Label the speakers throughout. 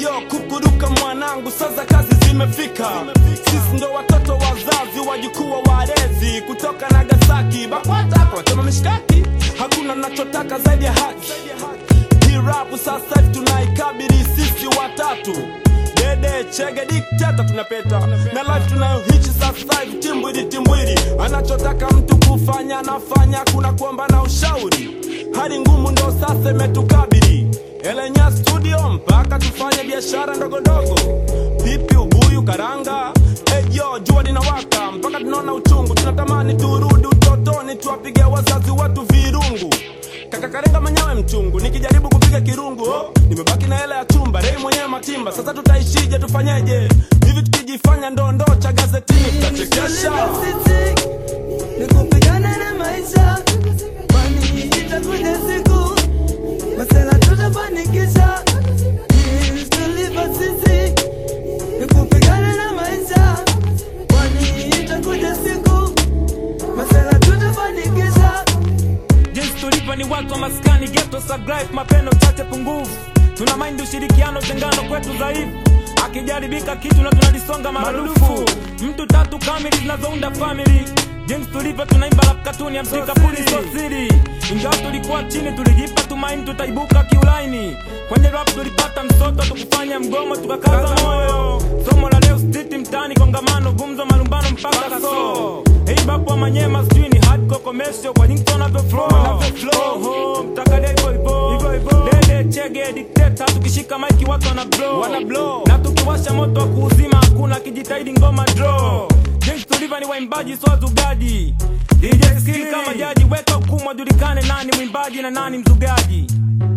Speaker 1: Eyo kukuruka mwanangu, sasa kazi zimefika. Sisi ndo watoto wazazi, wajukuu wa walezi kutoka Nagasaki, BAKWATA hapa watema mishkaki. Hakuna nachotaka zaidi ya haki. Hii rap sasa hivi tunaikabili sisi watatu Dede chege dikteta tunapeta na life tunayohichi sasa hivi timbwili timbwili, anachotaka mtu kufanya anafanya, kuna kuomba na ushauri. Hali ngumu ndo sasa imetukabili, elenya studio mpaka tufanye biashara ndogo ndogo, pipi, ubuyu, karanga. Eyo jua linawaka mpaka tunaona uchungu, tunatamani turudi utotoni, tuwapige wazazi wetu virungu Kaka Karenga manyawe mchungu, nikijaribu kupiga kirungu oh, nimebaki na hela ya chumba, rei mwenyewe matimba. Sasa tutaishije? Tufanyeje? hivi tukijifanya ndondoo cha gazetini tutachekesha.
Speaker 2: nikupigana na maisha, kwani itakuja siku masela tutafanikisha. Means to live as sisi, nikupigana na maisha, kwani itakuja siku masela tutafanikisha.
Speaker 3: jinsi tulivyo ni watu wa maskani geto sagrif mapendo chache pungufu tuna maindi ushirikiano tengano kwetu dhaifu akijaribika kitu na tunalisonga maradufu mtu tatu kamili zinazounda famili jinsi tulivyo tunaimba rap katuni ya msikapuni sosiri ingawa tulikuwa chini tulijipa tumaini tutaibuka kiulaini kwenye rap tulipata msoto tukufanya mgomo tukakaza moyo somo la leo stiti mtani kongamano gumzo malumbano mpaka so hii bapo wa manyema sijui ni hardcore commercial kwa jinsi wanavyo flow Oho, mtaka hivyo hivyo dede chege dikteta tukishika maiki watu wana blow wana blow na tukiwasha moto wa kuuzima hakuna kijitahidi ngoma draw jinsi tulivyo ni waimbaji so wazugaji DJ skill kama jaji weka hukumu wajulikane nani mwimbaji na nani mzugaji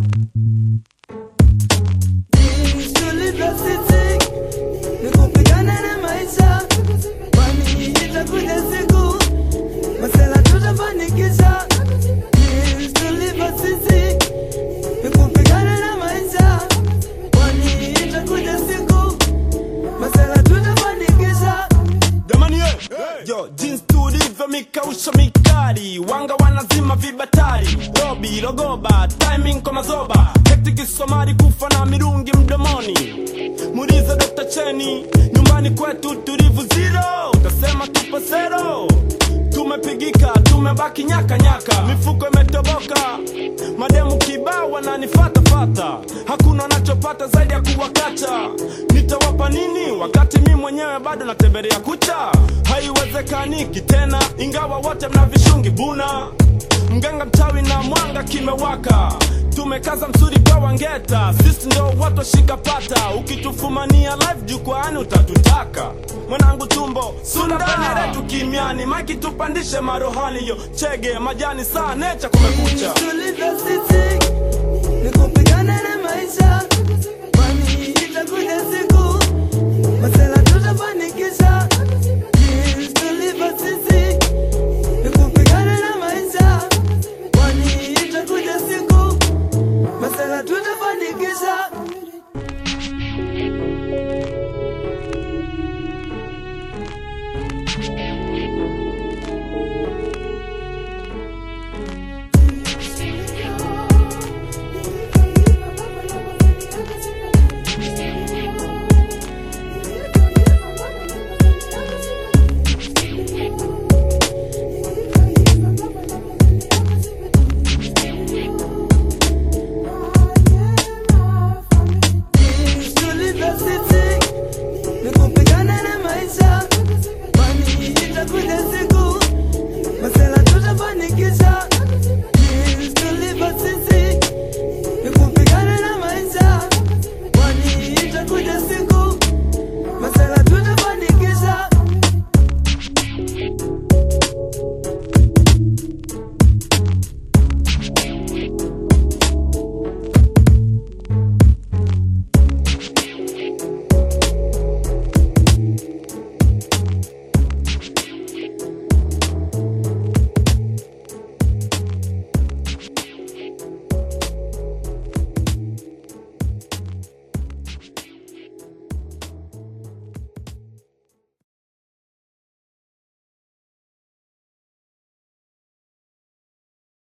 Speaker 2: Means to live as sisi, nikupigana na maisha, kwani itakuja siku masela tutafanikisha. Means to live as sisi, nikupigana na maisha, kwani itakuja siku masela tutafanikisha.
Speaker 1: Jamani ye, yo jinsi tulivyo mikausha mikali, wanga wanazima vibatari, robi rogoba, timing kwa mazoba, hektik Somali kufa na mirungi mdomoni. Muulize Dr. Cheni, nyumbani kwetu tulivu zero, utasema tupo zero. Tumepigika, tumebaki nyaka nyaka, mifuko imetoboka, mademu kibao wananifata fata, hakuna wanachopata zaidi ya kuwakata. Nitawapa nini wakati mi mwenyewe bado natembelea kucha? Haiwezekaniki tena, ingawa wote mna vishungi buna mganga mchawi na mwanga kimewaka tumekaza msuri kwa wangeta sisi ndo watu washika pata ukitufumania live jukwaani utatutaka mwanangu tumbo suna peneretu kimiani maiki tupandishe marohani yo chege majani saa necha kumekucha
Speaker 2: Tulivyo sisi, nikupigana na maisha, kwani itakuja siku